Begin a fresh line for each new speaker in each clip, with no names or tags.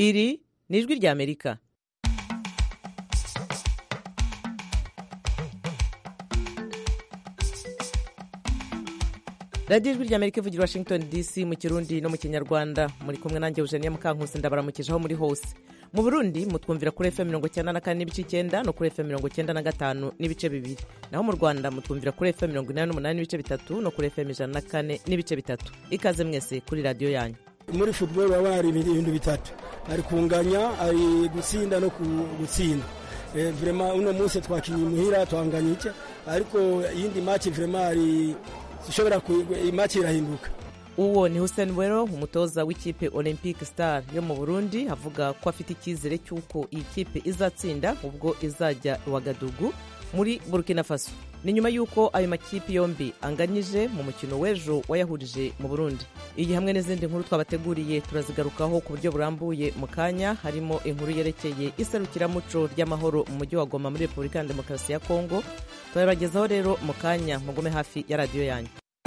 iri ni ijwi ry'amerika radiyo ijwi ry'amerika ivugira washington dc mu kirundi no mu kinyarwanda muri kumwe nanjye eugenia mukankusi ndabaramukije aho muri hose mu burundi mutwumvira kuri fm mirongo icyenda na kane n'ibice icyenda no kuri fm mirongo icyenda na gatanu n'ibice bibiri naho mu rwanda mutwumvira kuri fm mirongo inani n'umunani n'ibice bitatu no kuri fm ijana na kane n'ibice bitatu ikaze mwese kuri radiyo yanyu
muri football baba hari ibintu bitatu hari kunganya hari gutsinda no gutsinda vrema uno munsi twakinye muhira twanganya iki ariko iyindi match vrema hari ishobora imatch irahinduka
uwo ni Hussein Wero umutoza w'ikipe Olympic Star yo mu Burundi avuga ko afite icyizere cy'uko iyi kipe izatsinda ubwo izajya Ouagadougou muri Burkina Faso ni nyuma y'uko ayo makipe yombi anganyije mu mukino w'ejo wayahurije mu Burundi iyi hamwe n'izindi nkuru twabateguriye turazigarukaho ku buryo burambuye mu kanya harimo inkuru yerekeye iserukiramuco ry'amahoro mu mujyi wa Goma muri Repubulika ya Demokarasi ya Kongo turabagezaho rero mu kanya mugume hafi ya radiyo yanyu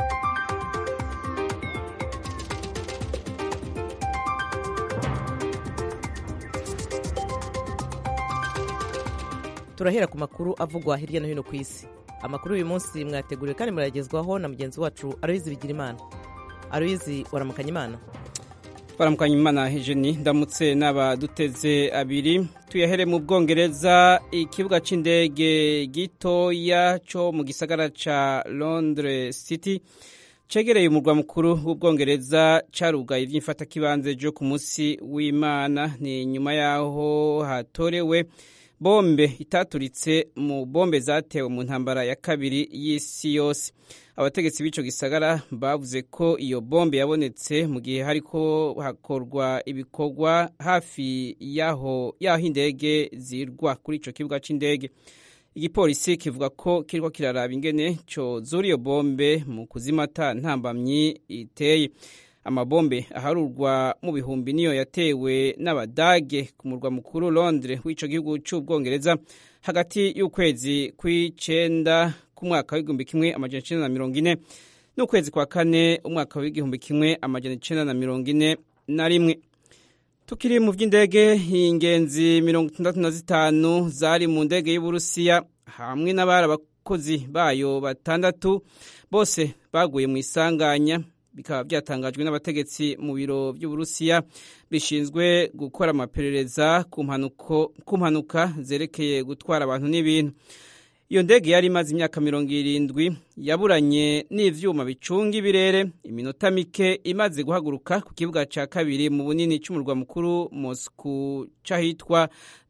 turahera ku makuru avugwa hirya no hino ku isi amakuru y'uyu munsi mwateguriwe kandi murayagezwaho na mugenzi wacu aroyizi bigira imana aroyizi waramukanya imana
baramukanya imana hejeni ndamutse n'abaduteze abiri tuyahere mu bwongereza ikibuga cy'indege gitoya cyo mu gisagara cya londres city cegereye umurwa mukuru w'ubwongereza carugaye iby'imfatakibanze byo ku munsi w'imana ni nyuma y'aho hatorewe bombe itaturitse mu bombe zatewe mu ntambara ya kabiri y'isi yose abategetsi b'ico gisagara bavuze ko iyo bombe yabonetse mu gihe hariko hakorwa ibikorwa hafi yaho yaho indege zirwa kuri ico kibuga c'indege igipolisi kivuga ko kiriko kiraraba ingene cozura iyo bombe mu kuzimata ntambamyi iteye amabombe aharurwa mu bihumbi niyo yatewe n'abadage ku murwa mukuru londres w'ico gihugu c'ubwongereza hagati y'ukwezi kw'icenda k'umwaka w'igihumbi kimwe amajana icenda na mirongo ine n'ukwezi kwa kane umwaka w'igihumbi kimwe amajana icenda na mirongo ine na rimwe tukiri mu by'indege ingenzi mirongo itandatu na zitanu zari mu ndege y'uburusiya hamwe n'abari abakozi bayo batandatu bose baguye mu isanganya bikaba byatangajwe n'abategetsi mu biro by'uburusiya bishinzwe gukora amaperereza ku mpanuka zerekeye gutwara abantu n'ibintu iyo ndege yari imaze imyaka mirongo irindwi yaburanye n'ivyuma bicunga ibirere iminota mike imaze guhaguruka ku kibuga ca kabiri mu bunini c'umurwa mukuru moscou c'ahitwa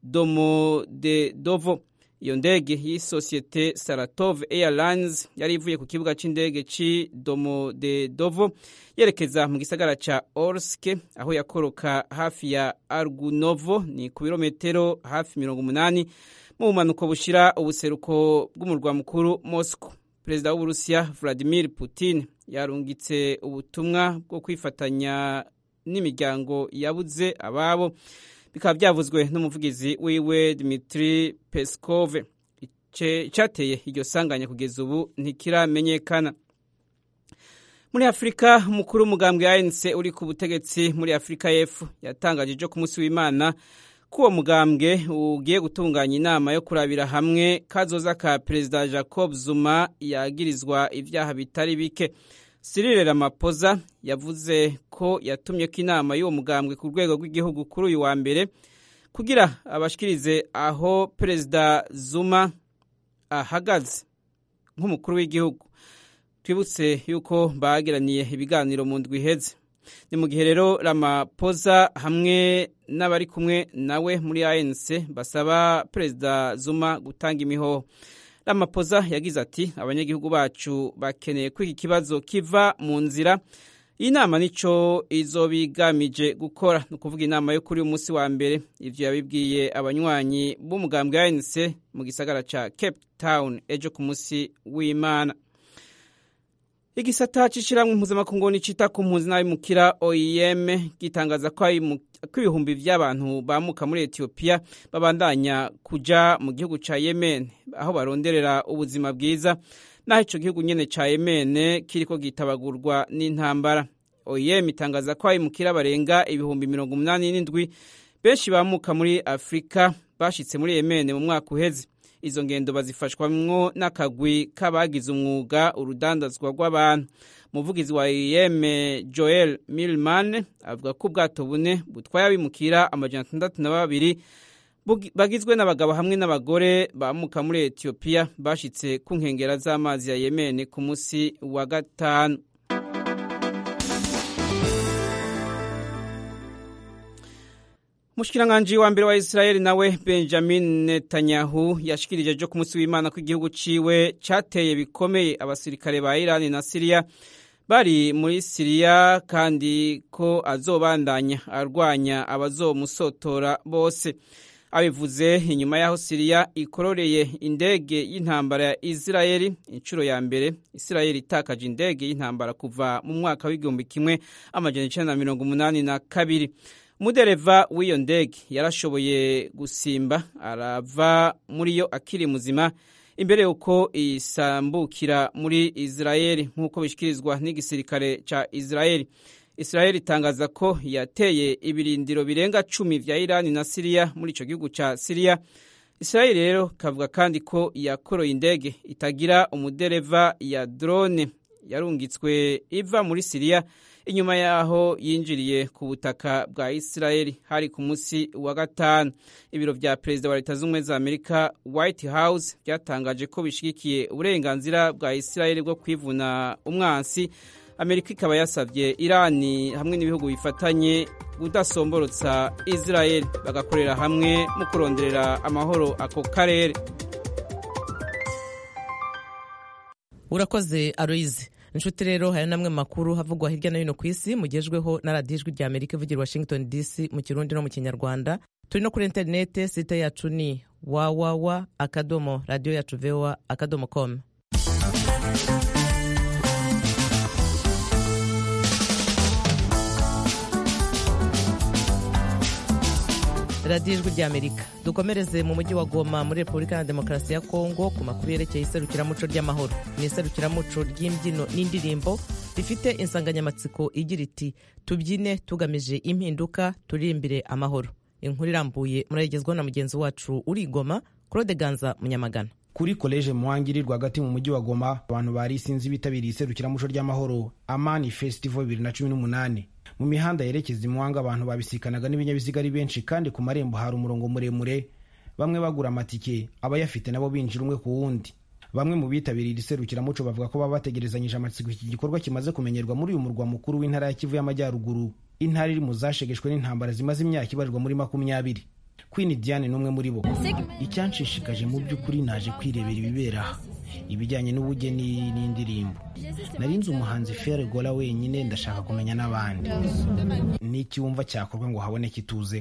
domodedovo iyo ndege y'isosiyete saratov airlines yari ivuye ku kibuga c'indege c'i domodedovo yerekeza mu gisagara ca orske aho yakoroka hafi ya argunovo ni ku birometero hafi mirongo umunani mu bumanuko bushira ubuseruko bw'umurwa mukuru moscow perezida w'uburusiya vladimir putin yarungitse ubutumwa bwo kwifatanya n'imiryango yabuze ababo bikaba byavuzwe n'umuvugizi wiwe Dmitri Peskov icyateye iryo sanganya kugeza ubu ntikiramenyekana muri afurika umukuru w'umugambwe ANC uri ku butegetsi muri afurika y'epfo yatangaje ejo ku munsi w'imana ko uwo mugambwe ugiye gutunganya inama yo kurabira hamwe kazoza ka perezida jacob zuma yagirizwa ibyaha bitari bike Cyril Ramaphosa yavuze ko yatumye ko inama y'uwo mugambwe ku rwego rw'igihugu kuri uyu wa mbere kugira abashikirize aho perezida Zuma ahagaze nk'umukuru w'igihugu twibutse yuko bagiraniye ibiganiro mu ndwi iheze ni mu gihe rero Ramaphosa hamwe n'abari kumwe nawe muri ANC basaba perezida Zuma gutanga imihoho Ramaphosa yagize ati abanyagihugu bacu bakeneye ko iki kibazo kiva mu nzira iyi nama nico izobigamije gukora ni ukuvuga inama yo kuri uyu munsi wa mbere ivyo yabibwiye abanywanyi b'umugambwe wa ANC mu gisagara ca Cape Town ejo ku munsi w'Imana igisata c'ishirahamwe mpuzamakungu nicita ku mpunzi n'abimukira OIM gitangaza ko ibihumbi vy'abantu bamuka muri Ethiopia babandanya kuja mu gihugu ca Yemen aho baronderera ubuzima bwiza naho ico gihugu nyene ca Yemen kiriko gitabagurwa n'intambara OIM itangaza ko abimukira barenga ibihumbi mirongo umunani n'indwi benshi bamuka muri afurika bashitse muri yemene mu mwaka uheze izo ngendo bazifashwamwo n'akagwi k'abagize umwuga urudandazwa rw'abantu umuvugizi wa yeme joel milman avuga ko ubwato bune butwaye abimukira amajana atandatu na babiri bagizwe n'abagabo hamwe n'abagore bamuka muri etiyopiya bashitse ku nkengera z'amazi ya yemene ku munsi wa gatanu Mushkiranganji wa mbere wa Israeli nawe Benjamin Netanyahu yashikirije ejo ku munsi w'Imana ko igihugu ciwe cateye bikomeye abasirikare ba Iran na Syria bari muri Syria kandi ko azobandanya arwanya abazomusotora bose abivuze inyuma y'aho Syria ikororeye indege y'intambara ya Israeli inshuro ya mbere Israeli itakaje indege y'intambara kuva mu mwaka w'igihumbi kimwe amajana icenda na mirongo umunani na kabiri umudereva w'iyo ndege yarashoboye gusimba arava muri yo akiri muzima imbere y'uko isambukira muri israeli nk'uko bishyikirizwa n'igisirikare cya israeli israeli itangaza ko yateye ibirindiro birenga cumi vya irani na siriya muri icyo gihugu cya siriya israeli rero kavuga kandi ko yakoroye indege itagira umudereva ya drone yarungitswe iva muri siriya inyuma y'aho yinjiriye ku butaka bwa Israeli hari ku munsi wa gatanu ibiro vya perezida wa leta z'ubumwe za amerika white house byatangaje ko bishigikiye uburenganzira bwa Israeli bwo kwivuna umwansi amerika ikaba yasabye irani hamwe n'ibihugu bifatanye kudasomborotsa Israeli bagakorera hamwe mu kuronderera amahoro ako karere
urakoze aloyize inshuti rero hari namwe makuru havugwa hirya no hino ku isi mugejweho na radiyo ijwi rya amerika ivugira washington dc mu kirundi no mu kinyarwanda turi no kuri interinete site yacu ni wawawa akadomo radiyo yacu vewa akadomo komu radiyo ijwi rya amerika dukomereze mu mujyi wa goma muri repubulika ya demokarasi ya kongo ku makuru yerekeye iserukiramuco ry'amahoro ni iserukiramuco ry'imbyino n'indirimbo rifite insanganyamatsiko igira iti tubyine tugamije impinduka turirimbire amahoro inkuru irambuye murayigezwaho na mugenzi wacu uri i goma claude ganza munyamagana
kuri koleje muhangiri rwagati mu mujyi wa goma abantu bari isinzi bitabiriye iserukiramuco ry'amahoro amani festival bibiri na cumi n'umunani mu mihanda yerekeza imuhanga abantu babisikanaga n'ibinyabiziga ari benshi kandi ku marembo hari umurongo muremure bamwe bagura amatike abayafite nabo binjira umwe ku wundi bamwe mu bitabiriye iri serukiramuco bavuga ko baba bategerezanyije amatsiko iki gikorwa kimaze kumenyerwa muri uyu murwa mukuru w'intara ya kivu y'amajyaruguru intara iri mu zashegeshwe n'intambara zimaze imyaka ibarirwa muri makumyabiri Queen Diane n'umwe muri bo icyanshishikaje mu by'ukuri naje kwirebera ibibera aha ibijyanye n'ubugeni n'indirimbo narinze umuhanzi Fere Gola wenyine ndashaka kumenya n'abandi n'iki wumva cyakorwa ngo haboneke ituze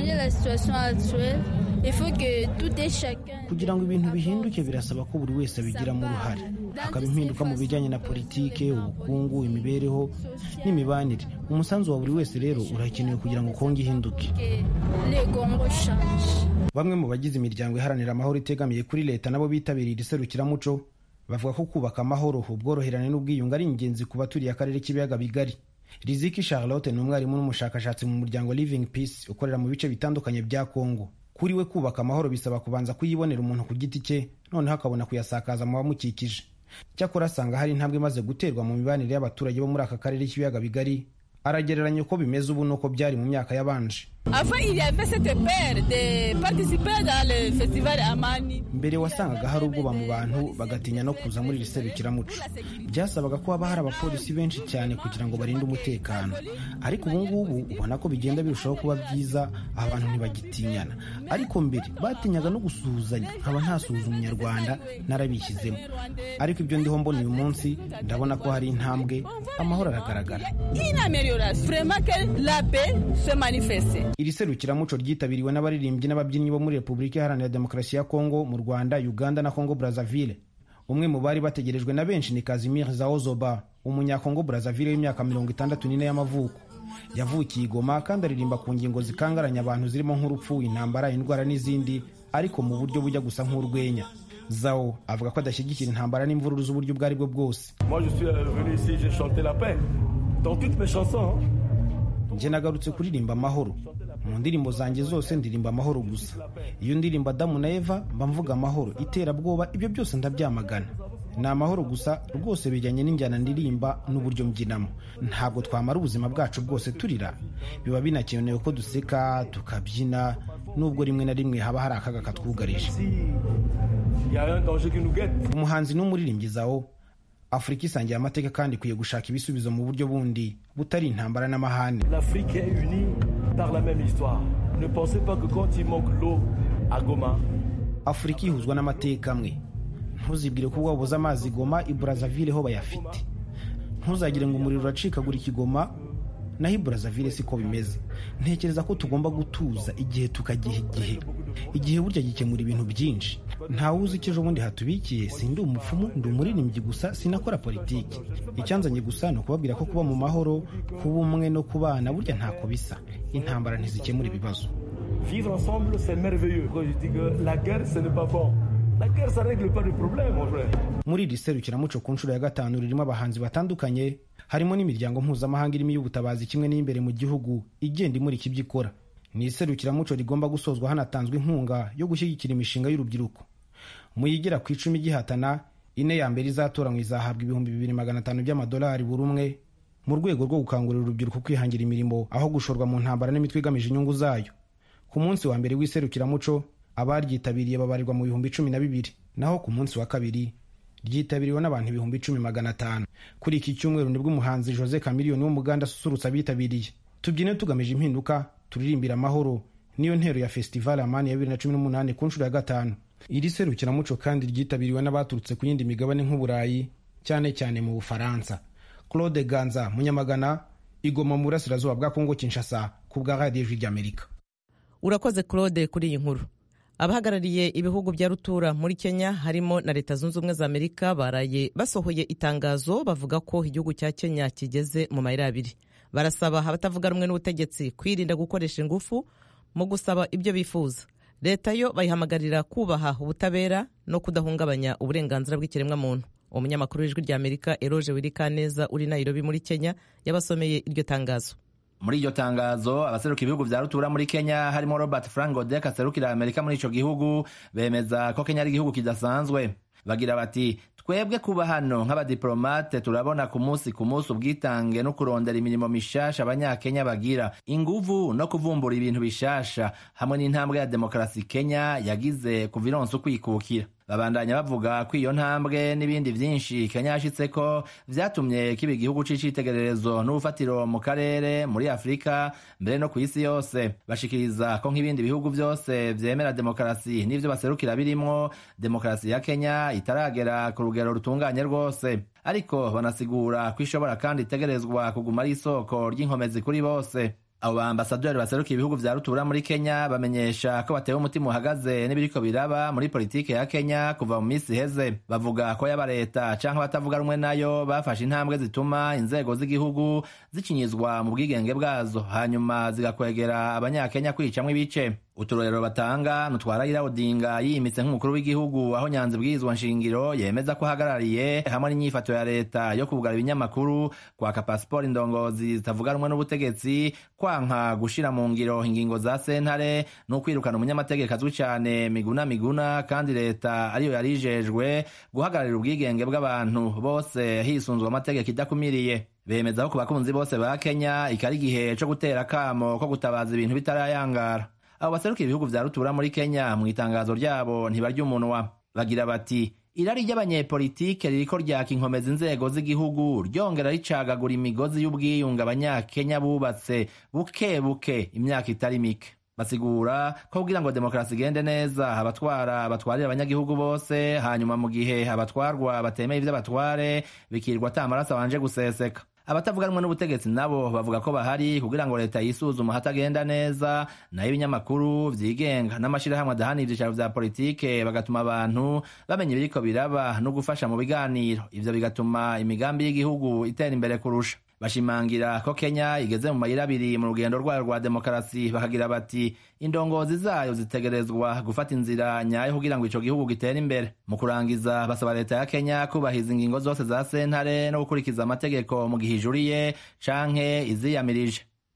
kugira ngo ibintu bihinduke birasaba ko buri wese abigiramo uruhare hakaba impinduka mu bijyanye na politike ubukungu imibereho n'imibanire umusanzu wa buri wese rero urakenewe kugira ngo kongo ihinduke bamwe mu bagize imiryango iharanira amahoro itegamiye kuri leta nabo bitabiriye iri serukiramuco bavuga ko kubaka amahoro ubworoherane n'ubwiyunge ari ingenzi ku baturiye akarere k'ibiyaga bigari riziki charlotte ni umwarimu n'umushakashatsi mu muryango living peace ukorera mu bice bitandukanye bya kongo kuri we kubaka amahoro bisaba kubanza kuyibonera umuntu ku giti cye noneho akabona kuyasakaza mu bamukikije cyakora asanga hari intambwe imaze guterwa mu mibanire y'abaturage bo muri aka karere k'ibiyaga bigari aragereranya uko bimeze ubu n'uko byari mu myaka yabanje mbere wasangaga hari ubwoba mu bantu bagatinya no kuza muri iri serukiramuco byasabaga ko haba hari abapolisi benshi cyane kugira ngo barinde umutekano ariko ubu ngubu ubona ko bigenda birushaho kuba byiza abantu ntibagitinyana ariko mbere batinyaga no gusuhuzanya nkaba ntasuhuza umunyarwanda narabishyizemo ariko ibyo ndiho mbona uyu munsi ndabona ko hari intambwe amahoro aragaragara iri serukiramuco ryitabiriwe n'abaririmbyi n'ababyinnyi bo muri repubulika iharanira demokarasi ya kongo mu rwanda uganda na kongo brazzaville umwe mu bari bategerejwe na benshi ni kazimir zaozoba umunyakongo brazzaville w'imyaka mirongo itandatu n'ine y'amavuko yavukiye igoma kandi aririmba ku ngingo zikangaranya abantu zirimo nk'urupfu intambara indwara n'izindi ariko mu buryo bujya gusa nk'urwenya zao avuga ko adashyigikira intambara n'imvururu z'uburyo ubwo ari bwo bwose njye nagarutse kuririmba amahoro mu ndirimbo zanjye zose ndirimba amahoro gusa iyo ndirimbo adamu na eva mba mvuga amahoro iterabwoba ibyo byose ndabyamagana ni amahoro gusa rwose bijyanye n'injyana ndirimba n'uburyo mbyinamo ntabwo twamara ubuzima bwacu bwose turira biba binakenewe ko duseka tukabyina nubwo rimwe na rimwe haba hari akaga katwugarije umuhanzi n'umuririmbyi zawo afurika isangiye amateka kandi ikwiye gushaka ibisubizo mu buryo bundi butari intambara n'amahane
L'Afrique est unie par la même histoire. Ne pensez pas que quand il manque l'eau à Goma,
afurika ihuzwa n'amateka amwe ntuzibwire ko wabuze amazi goma i burazavire ho bayafite ntuzagire ngo umuriro uracikagura ikigoma naho i burazavire siko bimeze ntekereza ko tugomba gutuza igihe tukagiha igihe igihe burya gikemura ibintu byinshi ntawe uzi icyo ejo bundi hatubikiye sindi umupfumu ndi umuririmbyi gusa sinakora politiki icyanzanye gusa ni ukubabwira ko kuba mu mahoro kuba umwe no kubana burya ntako bisa intambara ntizikemura ibibazo
vivre ensemble, c'est merveilleux. Quand je dis que la guerre, ce n'est pas bon. La guerre, ça règle pas de problème, mon frère.
muri iri serukiramuco ku nshuro ya gatanu ririmo abahanzi batandukanye harimo n'imiryango mpuzamahanga irimo iy'ubutabazi kimwe n'imbere mu gihugu igenda imurika ibyo ikora ni iserukiramuco rigomba gusozwa hanatanzwe inkunga yo gushyigikira imishinga y'urubyiruko mu yigera ku icumi gihatana ine ya mbere izatoranywa izahabwa ibihumbi bibiri magana atanu by'amadolari buri umwe mu rwego rwo gukangurira urubyiruko kwihangira imirimo aho gushorwa mu ntambara n'imitwe igamije inyungu zayo ku munsi wa mbere w'iserukiramuco abaryitabiriye babarirwa mu bihumbi cumi na bibiri naho ku munsi wa kabiri ryitabiriwe n'abantu ibihumbi icumi magana atanu kuri iki cyumweru nibwo umuhanzi jose kamiliyoni w'umuganda asusurutsa abitabiriye tubyine tugamije impinduka turirimbira amahoro niyo ntero ya festival amani ya bibiri na cumi n'umunani ku nshuro ya gatanu iri serukiramuco kandi ryitabiriwe n'abaturutse ku yindi migabane nk'uburayi cyane cyane mu bufaransa claude ganza munyamagana igoma mu burasirazuba bwa kongo kinshasa ku bwa radiyo ijwi ry'amerika
urakoze claude kuri iyi nkuru abahagarariye ibihugu bya rutura muri kenya harimo na leta zunze ubumwe za amerika baraye basohoye itangazo bavuga ko igihugu cya kenya kigeze mu mayira abiri barasaba abatavuga rumwe n'ubutegetsi kwirinda gukoresha ingufu mu gusaba ibyo bifuza leta yo bayihamagarira kubaha ubutabera no kudahungabanya uburenganzira bw'ikiremwamuntu umunyamakuru w'ijwi rya amerika eroge wirikaneza uri nairobi muri kenya yabasomeye iryo tangazo
muri iryo tangazo abaseruka ibihugu vya rutura muri kenya harimo robert frank godek aserukira amerika muri ico gihugu bemeza ko kenya ari igihugu kidasanzwe bagira bati twebwe kuba hano nk'abadiplomate turabona ku munsi ku munsi ubwitange no kurondera imirimo mishasha abanyakenya bagira inguvu no kuvumbura ibintu bishasha hamwe n'intambwe ya demokarasi kenya yagize kuva ironsi ukwikukira babandanya bavuga ko iyo ntambwe n'ibindi vyinshi kenya yashitseko vyatumye kiba igihugu c'icitegererezo n'ubufatiro mu karere muri afurika mbere no ku isi yose bashikiriza ko nk'ibindi bihugu vyose vyemera demokarasi n'ivyo baserukira birimwo demokarasi ya kenya itaragera ku rugero rutunganye rwose ariko banasigura ko ishobora kandi itegerezwa kuguma ari isoko ry'inkomezi kuri bose abo baambasaderi baserukiye ibihugu vya rutura muri kenya bamenyesha ko batewe umutima uhagaze n'ibiriko biraba muri politike ya kenya kuva mu minsi iheze bavuga ko yaba leta canke abatavuga rumwe nayo bafashe intambwe zituma inzego z'igihugu zikinyizwa mu bwigenge bwazo hanyuma zigakwegera abanyakenya kwicamwo ibice uturorero batanga nutwarayira odinga yiyimitse nk'umukuru w'igihugu aho nyanza ibwirizwa nshingiro yemeza ko ahagarariye hamwe n'inyifato ya leta yo kugara ibinyamakuru kwaka pasiporo indongozi zitavuga rumwe n'ubutegetsi kwanka gushira mu ngiro ingingo za sentare no kwirukana umunyamategeko azwi cyane miguna miguna kandi leta ariyo yari ijejwe guhagararira ubwigenge bw'abantu bose hisunzwe amategeko idakumiriye bemeza ko ku bakunzi bose ba kenya ikari igihe co gutera akamo ko gutabaza ibintu bitarayangara abo baserukiye ibihugu vya rutura muri kenya mu itangazo ryabo ntibarya umunwa bagira bati irari ry'abanyepolitike ririko ryaka inkomeza inzego z'igihugu ryongera ricagagura imigozi y'ubwiyunge abanyakenya bubatse buke buke imyaka itari mike basigura ko kugira ngo demokarasi igende neza abatwara batwarira abanyagihugu bose hanyuma mu gihe abatwarwa batemeye ivy'abatware bikirwa ata amaraso abanje guseseka abatavuga rumwe n'ubutegetsi nabo bavuga ko bahari kugira ngo leta yisuzuma hatagenda neza nayo ibinyamakuru vyigenga n'amashirahamwe adahana ivyicaro vya politike bagatuma abantu bamenya ibiriko biraba no gufasha mu biganiro ivyo bigatuma imigambi y'igihugu itera imbere kurusha bashimangira ko kenya igeze mu mayira abiri mu rugendo rwayo rwa demokarasi bakagira bati indongozi zayo zitegerezwa gufata inzira nyayo kugira ngo ico gihugu gitere imbere mu kurangiza basaba leta ya kenya kubahiriza ingingo zose za sentare no gukurikiza amategeko mu gihe ijuriye canke iziyamirije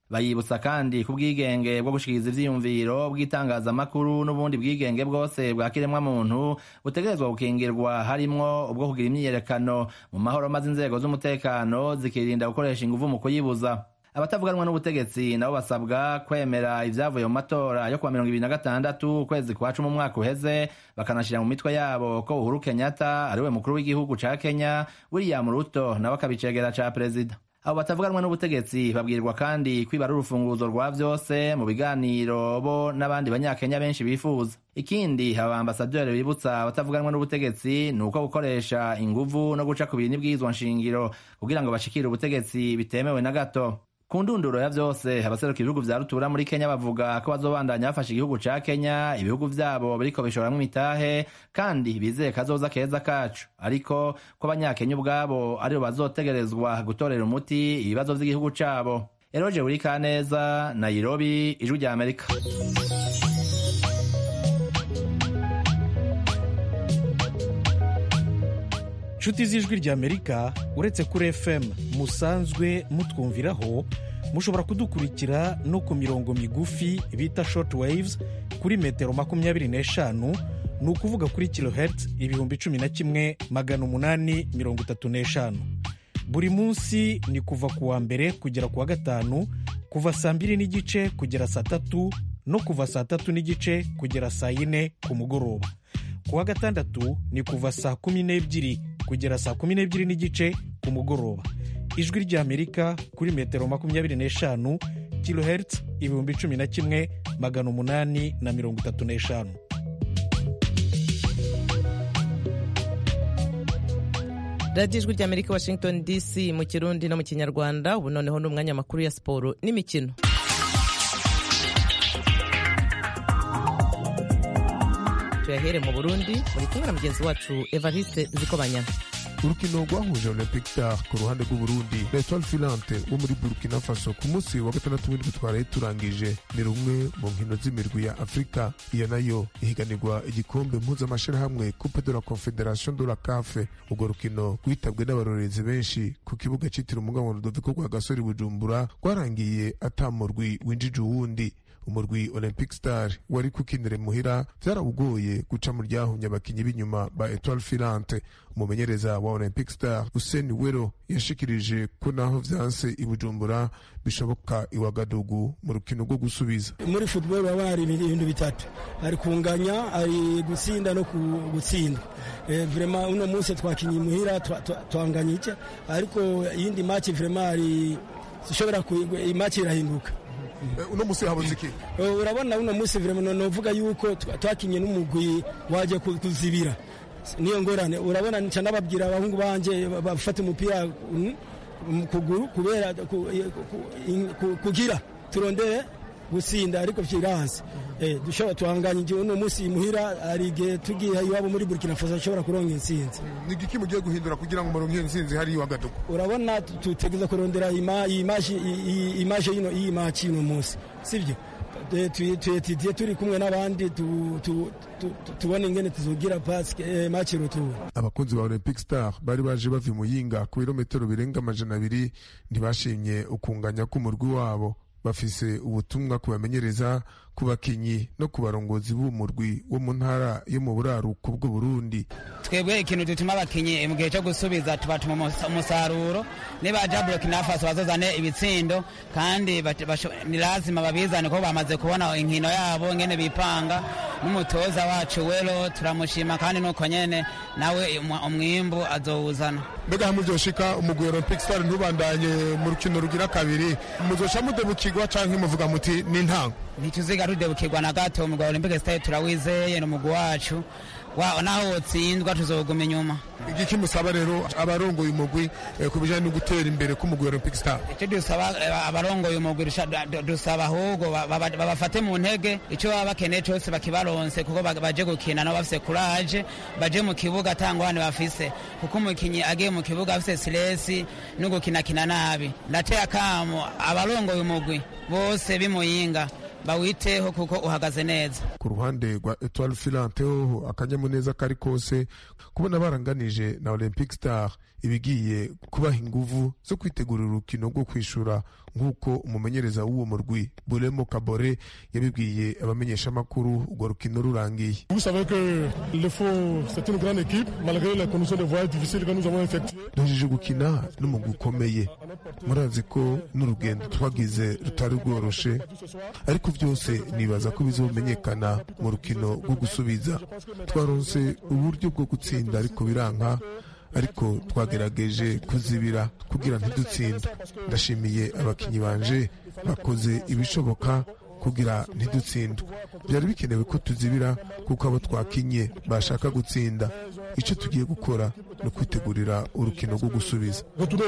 bayibutsa kandi ku bwigenge bwo gushikiriza ivyiyumviro bw'itangazamakuru n'ubundi bwigenge bwose bwa kiremwamuntu butegerezwa gukingirwa harimwo ubwo kugira imyiyerekano mu mahoro maze inzego z'umutekano zikirinda gukoresha inguvu mu kuyibuza abatavuganwa n'ubutegetsi nabo basabwa kwemera ivyavuye mu matora yo kuwa mirongo ibiri na gatandatu ukwezi kwa cumi umwaka uheze bakanashira mu mitwe yabo ko uhuru kenyatta ariwe mukuru w'igihugu ca kenya william ruto nawe akabicegera ca perezida abo batavuganwa n'ubutegetsi babwirwa kandi kwiba ari urufunguzo rwa vyose mu biganiro bo n'abandi banyakenya benshi bifuza ikindi aba ambasaderi bibutsa abatavuganwa n'ubutegetsi ni uko gukoresha inguvu no guca ku bintu bw'izwa nshingiro kugira ngo bashikire ubutegetsi bitemewe na gato ku ndunduro ya vyose abaseruka ibihugu vya rutura muri kenya bavuga ko bazobandanya bafasha igihugu ca kenya ibihugu vyabo biriko bishoramwo imitahe kandi bizeye kazoza keza kacu ariko ko abanyakenya ubwabo aribo bazotegerezwa gutorera umuti ibibazo vy'igihugu cabo eroje buri kaneza nairobi ijwi rya amerika
nshuti z'ijwi ry'amerika uretse kuri fm musanzwe mutwumviraho mushobora kudukurikira no ku mirongo migufi bita short waves kuri metero makumyabiri n'eshanu ni ukuvuga kuri kilohertz ibihumbi cumi na kimwe magana umunani mirongo itatu n'eshanu buri munsi ni kuva ku wa mbere kugera ku wa gatanu kuva saa mbiri n'igice kugera saa tatu no kuva saa tatu n'igice kugera saa yine ku mugoroba ku wa gatandatu ni kuva saa kumi n'ebyiri kugera saa kumi n'ebyiri n'igice ku mugoroba ijwi ry'amerika kuri metero makumyabiri n'eshanu kilohertz ibihumbi cumi na kimwe magana umunani na mirongo itatu n'eshanu
radiyo ijwi ry'amerika washington dc mu kirundi no mu kinyarwanda ubu noneho ni umwanya makuru ya siporo n'imikino tuyahere mu burundi muri kumwe na mugenzi wacu evariste zikobanyana
urukino rwahuje olympic star ku ruhande rw'uburundi na etoile filante wo muri burkina faso ku munsi wa gatandatu w'indwi twaraye turangije ni rumwe mu nkino z'imirwi ya afurika iyo nayo ihiganirwa igikombe mpuzamashirahamwe coupe de la confederation de la cafe urwo rukino rwitabwe n'abarorerezi benshi ku kibuga cyitiriwe umugabo rudoviko rwa gasore bujumbura rwarangiye atamurwi winjije uwundi umurwi olympic star wari kukinire muhira vyarawugoye guca mu ryahumye abakinyi b'inyuma ba etoile filante umumenyereza wa olympic star useni wero yashikirije ko naho vyanse i bujumbura bishoboka iwagadugu mu rukino rwo gusubiza
muri football baba hari ibintu bitatu hari kunganya hari gutsinda no gutsindwa eh, vraiment uno munsi twakinye muhira twanganya iki ariko iyindi match vraiment hari ishobora match irahinduka
uno musi habuze iki
urabona uno musi vraiment novuga yuko twakinye n'umugwi waje kuzibira niyo ngorane urabona nca nababwira abahungu banje bafata umupira kuguru kubera kugira turondere gutsinda ariko vyiranse dushobora tuhanganya igihe uno munsi muhira hari igihe tugiye iwabo muri burkina faso ashobora kuronka intsinzi
ni igiki mugiye guhindura kugira ngo muronke iyo ntsinzi hari iwagadugu
urabona tutegeza kurondera imaje yino iyi maci uno munsi sibyo tuyetidiye turi kumwe n'abandi tubona ingene tuzogira maci rutura
abakunzi ba olympic star bari baje bava muyinga ku birometero birenga amajana abiri ntibashimye ukunganya k'umurwi wabo bafise ubutumwa kubamenyereza ku bakinyi no ku barongozi b'umurwi wo mu ntara yo mu buraruko bw'uburundi
twebwe ikintu dutuma abakinyi mu gihe cyo gusubiza tubatuma umusaruro nibaja burkina faso bazozane ibitsindo kandi ni lazima babizane ko bamaze kubona inkino yabo ngene bipanga n'umutoza wacu wero turamushima kandi nuko nyene nawe umwimbu azowuzana
mbega hamuryoshika umugwi olympic star ntubandanye mu rukino rugira kabiri muzoca mudebukirwa canke muvuga muti ni ntango
ntituziga tudebukirwa na gato umugwi wa olympic star turawizeye ni umugwi wacu naho wotsindwa tuzoguma inyuma
igiki musaba rero abarongoye umugwi ku bijanye no gutera imbere k'umugwi olympic star
icyo dusaba abarongoye umugwi dusaba ahubwo babafate mu ntege icyo baba bakeneye cyose bakibaronse kuko baje gukina nabo bafise kuraje baje mu kibuga atangwane bafise kuko umukinyi agiye mu kibuga afise silesi no gukinakina nabi ndateye akamo abarongoye umugwi bose bimuyinga bawiteho kuko uhagaze neza
ku ruhande rwa etoile filante hoho akanyamuneza kari kose kubona baranganije na olympic star ibigiye kubaha inguvu zo kwitegurira urukino rwo kwishura nk'uko umumenyereza w'uwo murwi buremo kabore yabibwiye abamenyeshamakuru urwo rukino rurangiye duhejeje gukina n'umugwi ukomeye murazi ko n'urugendo twagize rutari rworoshe ariko byose nibaza ko bizomenyekana mu rukino rwo gusubiza twaronse uburyo bwo gutsinda ariko biranka ariko twagerageje kuzibira kugira ntidutsinde ndashimiye abakinnyi banje bakoze ibishoboka kugira ntidutsindwe byari bikenewe ko tuzibira kuko abo twakinye bashaka gutsinda icyo tugiye gukora ni ukwitegurira urukino rwo gusubiza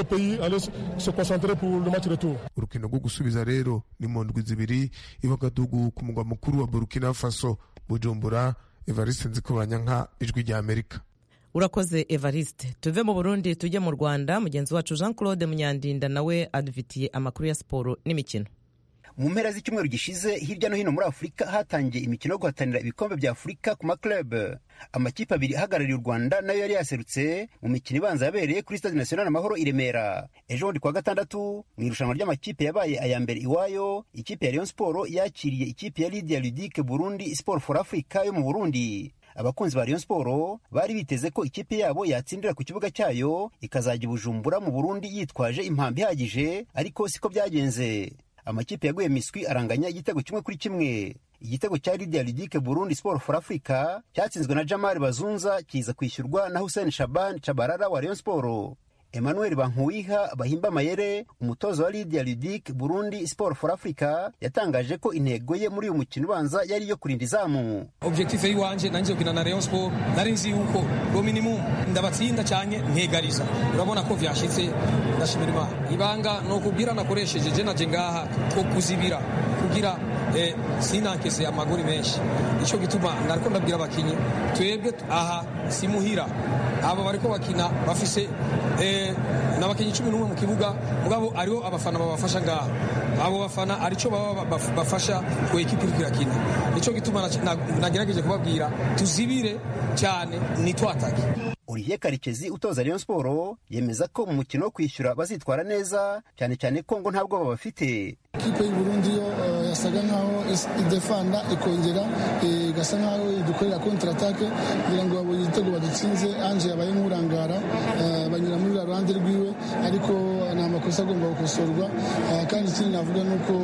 urukino rwo gusubiza rero ni mu ndwi zibiri ibagadugu ku mugwa mukuru wa burkina faso bujumbura evariste nzikobanyanka ijwi rya amerika
urakoze evariste tuve mu burundi tujye mu rwanda mugenzi wacu jean claude munyandinda nawe adufitiye amakuru ya siporo n'imikino
mu mpera z'icyumweru gishize hirya no hino muri afurika hatangiye imikino yo guhatanira ibikombe bya afurika ku maklub amakipe abiri ahagarariye u rwanda nayo yari yaserutse mu mikino ibanza yabereye kuri stade national amahoro i remera ejo bundi kuwa gatandatu mu irushanwa ry'amakipe yabaye aya mbere iwayo ikipe ya rayon sport yakiriye ikipe ya lydia ludique burundi sport for africa yo mu burundi abakunzi ba Rayon Sport bari biteze ko ikipe yabo yatsindira ku kibuga cyayo ikazajya i Bujumbura mu Burundi yitwaje impambi ihagije ariko siko byagenze amakipe yaguye miswi aranganya igitego kimwe kuri kimwe igitego cya Lydia Ludique Burundi Sport for Africa cyatsinzwe na Jamal Bazunza kiza kwishyurwa na Hussein Shaban Chabarara wa Rayon Sport Emmanuel Bankuwiha Bahimba Mayere umutoza wa Lydia Ludic Burundi Sport for Africa yatangaje ko intego ye muri uyu mukino ubanza yari iyo kurinda izamu
objectif yiwanje nanje gukina na Rayon Sport nari nzi yuko go minimum ndabatsinda cyane nkegariza urabona ko vyashitse ndashimira Imana ibanga no kubwira nakoresheje je naje ngaha ko kuzibira kugira eh, sinankese amagori menshi ico gituma nariko ndabwira abakinyi twebwe aha simuhira abo bariko bakina bafise eh, n'abakinyi cumi n'umwe mu kibuga mugabo ariho abafana babafasha ngaha abo bafana arico baba bafasha ku ekipi iriko irakina nico gituma nagerageje kubabwira tuzibire cyane nitwatake
Olivier Karekezi utoza Rayon Sport yemeza ko mu mukino wo kwishyura bazitwara neza cyane cyane ko ngo ntabwo babafite
ikipe y'u Burundi yo uh, yasaga nkaho idefanda ikongera igasa e, nkaho idukorera contre attaque kugira ngo babonye igitego badutsinze Ange yabaye nk'urangara uh, banyura muri ruhande rwiwe ariko ni amakosa agomba gukosorwa uh, kandi ikindi navuga ni uko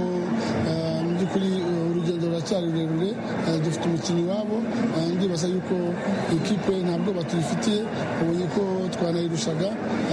mu by'ukuri urugendo ruracyari rurerure dufite umukinnyi wabo ndibaza yuko ikipe ntabwo batuyifitiye ubonye ko twanayirushaga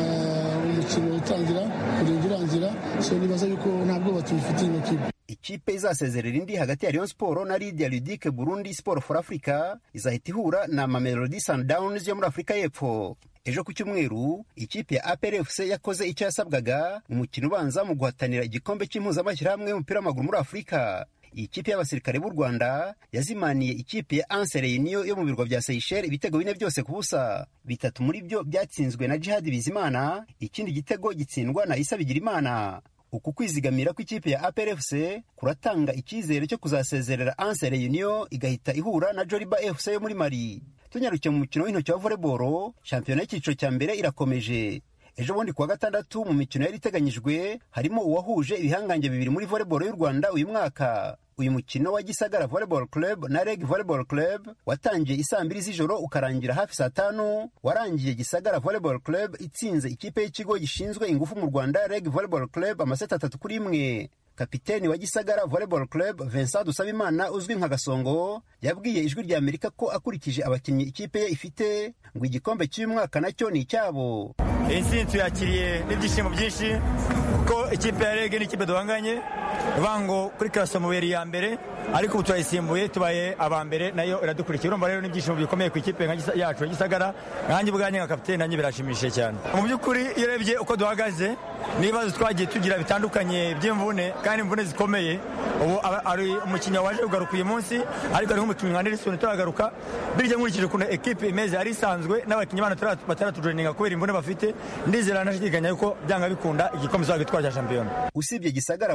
umukino utangira kurinda urangira so nibaza yuko ntabwo batuyifitiye ino kipe
ikipe izasezerera indi hagati ya Rayon Sport na Lydia Ludique Burundi Sport for Africa izahita ihura na Mamelodi Sundowns yo muri Afurika y'Epfo ejo ku cyumweru ikipe ya APR FC yakoze icyo yasabwaga mu mukino ubanza mu guhatanira igikombe cy'impuzamashyirahamwe y'umupira w'amaguru muri Afurika iyi kipe y'abasirikare b'u Rwanda yazimaniye ikipe ya Anse Reunion yo mu birwa bya Seychelles ibitego bine byose ku busa bitatu muri byo byatsinzwe na Jihad Bizimana ikindi gitego gitsindwa na Isa Bigirimana uku kwizigamira kw'ikipe ya APR FC kuratanga icyizere cyo kuzasezerera Anse Reunion igahita ihura na Joliba FC yo muri Mali tunyarukiye mu mukino w'intoki wa volleyball shampiyona y'icyiciro cya mbere irakomeje ejo bundi kuwa gatandatu mu mikino yari iteganyijwe harimo uwahuje ibihangange bibiri muri volleyball y'u Rwanda uyu mwaka uyu mukino wa Gisagara Volleyball Club na Reg Volleyball Club watangiye isaa mbiri z'ijoro ukarangira hafi saa tanu warangiye Gisagara Volleyball Club itsinze ikipe y'ikigo gishinzwe ingufu mu Rwanda Reg Volleyball Club amaseti atatu kuri imwe kapiteni wa Gisagara Volleyball Club Vincent Dusabimana uzwi nka Gasongo yabwiye ijwi rya Amerika ko akurikije abakinnyi ikipe ye ifite ngo igikombe cy'uyu mwaka nacyo ni icyabo
iyi ntsinzi tuyakiriye n'ibyishimo byinshi kuko ikipe ya rege n'ikipe duhanganye ivuga ngo kuri karasoma yari iya mbere ariko ubu turayisimbuye tubaye aba mbere nayo iradukurikiye urumva rero n'ibyishimo bikomeye ku ikipe yacu ya gisagara nkanjye ubwanjye nka kapitene nanjye birashimishije cyane mu by'ukuri iyo urebye uko duhagaze n'ibibazo twagiye tugira bitandukanye by'imvune kandi imvune zikomeye ubu ari umukinnyi waje kugaruka uyu munsi ariko ari nk'umukinnyi nka Nelson turagaruka birya nkurikije ukuntu ekipe imeze ari isanzwe n'abakinnyi bana bataratujoininga kubera imvune bafite ndizera nashidikanya yuko byanga bikunda igikombe tuzagitwara cya shampiyona
usibye gisagara volleyball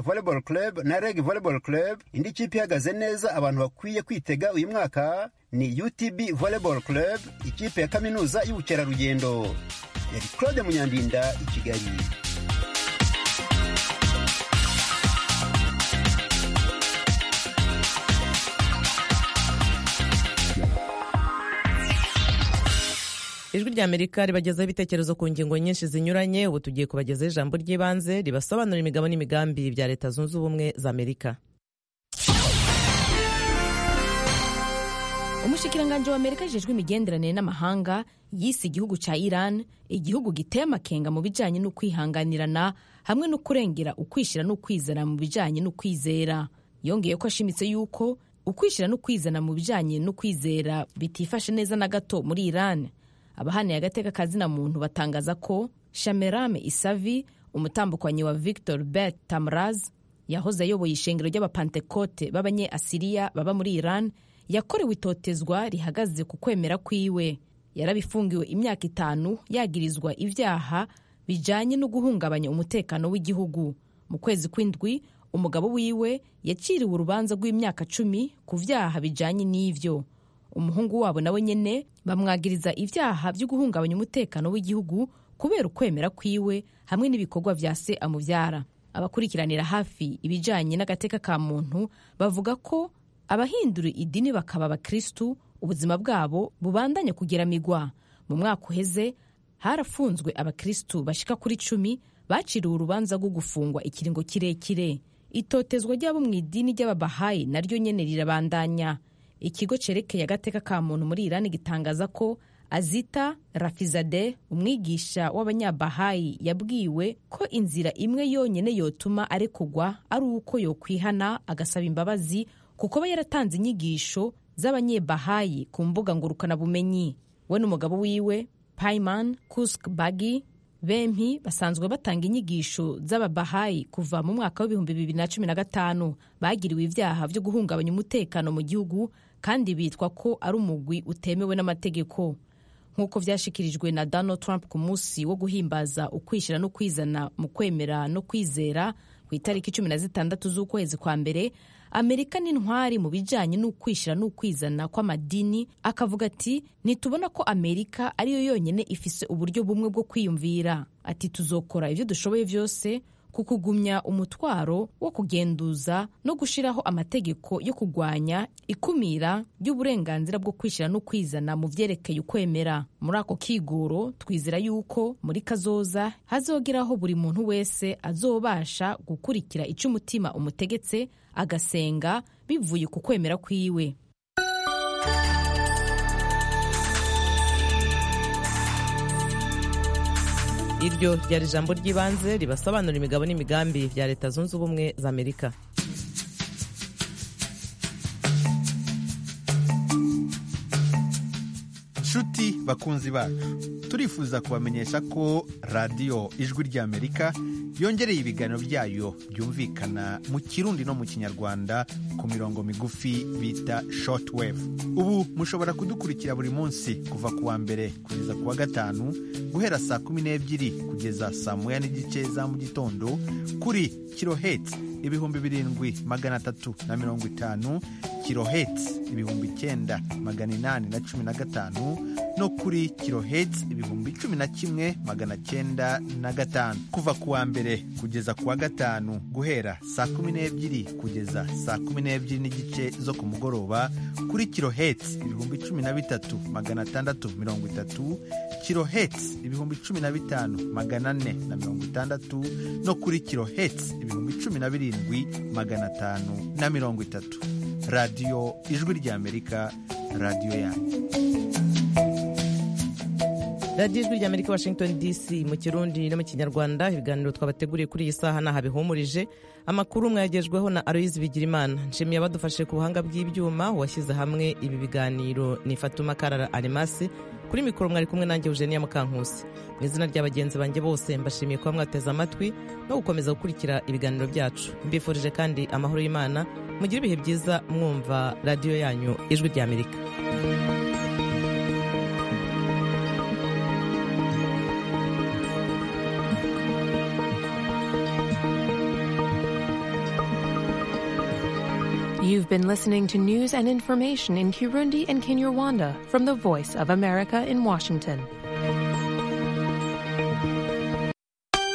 club na reg volleyball club indi kipe ihagaze neza abantu bakwiye kwitega uyu mwaka ni utb volleyball club ikipe ya kaminuza y'ubukerarugendo yari claude munyandinda i kigali
ijwi rya amerika ribagezaho ibitekerezo ku ngingo nyinshi zinyuranye ubu tugiye kubagezaho ijambo ry'ibanze ribasobanurira imigabo n'imigambi bya leta zunze ubumwe za amerika
umushikiranganji wa amerika ajejwe imigenderanire n'amahanga yise igihugu ca iran igihugu giteye amakenga mu bijanye n'ukwihanganirana hamwe no kurengera ukwishira n'ukwizana mu bijanye n'ukwizera yongeye ko ashimitse yuko ukwishira n'ukwizana mu bijanye n'ukwizera bitifashe neza na gato muri iran abahaniye agateka kazina muntu batangaza ko shamerame isavi umutambukanyi wa victor bet tamraz yahoze ayoboye ishengero ry'abapantekote b'abanye asiriya baba muri iran yakorewe itotezwa rihagaze ku kwemera kwiwe yarabifungiwe imyaka itanu yagirizwa ibyaha bijanye no guhungabanya umutekano w'igihugu mu kwezi kw'indwi umugabo wiwe yaciriwe urubanza rw'imyaka cumi ku vyaha bijanye n'ivyo umuhungu wabo nawe nyene bamwagiriza ivyaha vyo guhungabanya umutekano w'igihugu kubera ukwemera kwiwe hamwe n'ibikorwa vya se amuvyara abakurikiranira hafi ibijanye n'agateka ka muntu bavuga ko abahindura idini bakaba abakristu ubuzima bwabo bubandanya kugeramigwa mu mwaka uheze harafunzwe abakristu bashika kuri cumi baciriwe urubanza rwo gufungwa ikiringo kirekire itotezwa ry'abo mu idini ry'ababahayi naryo nyene rirabandanya ikigo cerekeye agateka ka muntu muri irani gitangaza ko azita rafizade umwigisha w'abanyabahayi yabwiwe ko inzira imwe yonyene yotuma arekugwa ari uko yokwihana agasaba imbabazi kuko aba yaratanze inyigisho z'abanyebahayi ku mbuga ngurukanabumenyi we n'umugabo wiwe paiman kusk bagi bempi basanzwe batanga inyigisho z'ababahayi kuva mu mwaka w'ibihumbi bibiri na cumi na gatanu bagiriwe ibyaha byo guhungabanya umutekano mu gihugu kandi bitwa ko ari umugwi utemewe n'amategeko nk'uko vyashikirijwe na donald trump ku munsi wo guhimbaza ukwishyira no kwizana mu kwemera no kwizera ku itariki cumi na zitandatu z'ukwezi kwa mbere amerika n'intwari mu bijanye n'ukwishyira n'ukwizana kw'amadini akavuga ati ntitubona ko amerika ariyo yonyene ifise uburyo bumwe bwo kwiyumvira ati tuzokora ibyo dushoboye byose ku kugumya umutwaro wo kugenduza no gushiraho amategeko yo kugwanya ikumira ry'uburenganzira bwo kwishyira no kwizana mu vyerekeye ukwemera muri ako kigoro twizera yuko muri kazoza hazogeraho buri muntu wese azobasha gukurikira ico umutima umutegetse agasenga bivuye ku kwemera kwiwe
iryo ryari ijambo ry'ibanze ribasobanura imigabo n'imigambi bya leta zunze ubumwe za amerika
nshuti bakunzi bacu turifuza kubamenyesha ko radiyo ijwi ry'amerika yongereye ibiganiro byayo byumvikana mu kirundi no mu kinyarwanda ku mirongo migufi bita shortwave ubu mushobora kudukurikira buri munsi kuva ku wa mbere kugeza ku wa gatanu guhera saa kumi n'ebyiri kugeza saa moya n'igice za mu gitondo kuri kiloheti ibihumbi birindwi magana atatu na mirongo itanu kiloheti ibihumbi icyenda magana inani na cumi na gatanu no kuri kiloheti ibihumbi cumi na kimwe magana cyenda na gatanu kuva ku wa mbere kugeza ku wa gatanu guhera saa kumi n'ebyiri kugeza saa kumi n'ebyiri n'igice zo ku mugoroba kuri kiloheti ibihumbi cumi na bitatu magana atandatu mirongo itatu kiloheti ibihumbi cumi na bitanu magana ane na mirongo itandatu no kuri kiloheti ibihumbi cumi na birindwi magana atanu na mirongo itatu radiyo ijwi ry'amerika radiyo yanyu
radiyo ijwi ry'amerika washington dc mu kirundi no mu kinyarwanda ibiganiro twabateguriye kuri iyi saha ntaho bihumurije amakuru mwayagejweho na aloyizi bigirimana nshimiye abadufashe ku buhanga bw'ibyuma washyize hamwe ibi biganiro ni fatuma karara arimasi kuri mikoro mwari kumwe nanjye eugenia mukankusi mu izina rya bagenzi banjye bose mbashimiye kuba mwateze amatwi no gukomeza gukurikira ibiganiro byacu mbifurije kandi amahoro y'imana mugire ibihe byiza mwumva radiyo yanyu ijwi ry'amerika
You've been listening to news and information in Kirundi and Kinyarwanda from the Voice of America in Washington.